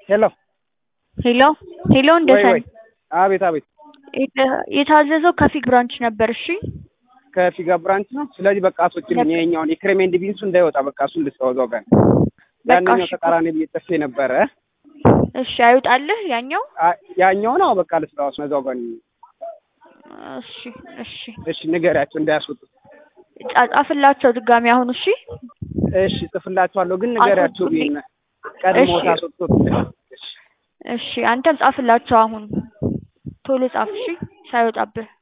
ሄሎ ሄሎ ሄሎ ወይ እንደሰን ወይ አቤት አቤት የተ- የታዘዘው ከፊግ ብራንች ነበር። እሺ ከፊጋ ብራንች ነው። ስለዚህ በቃ አስወጪልኝ ይኸኛውን የክሬም ኤንድ ቢንሱ እንዳይወጣ በቃ እሱን ልስጠው እዛው ጋር በቃ ያንኛው እሺ ተቃራኒ ብዬ ጽፌ ነበረ። እሺ አይውጣልህ ያኛው። አ- ያኛውን አዎ በቃ ልስጠው እሱን እዛው ጋር ነው። እሺ እሺ እሺ ንገሪያቸው እንዳያስወጡ። ጻጻፍላቸው ድጋሚ አሁን። እሺ እሺ ጽፍላችኋለሁ ግን ንገሪያቸው አስወጡልኝ። ብዬ ቀድሞ እሺ። ታስወጡት። እሺ አንተም ጻፍላቸው አሁን ቶሎ ጻፍ። እሺ ሳይወጣብህ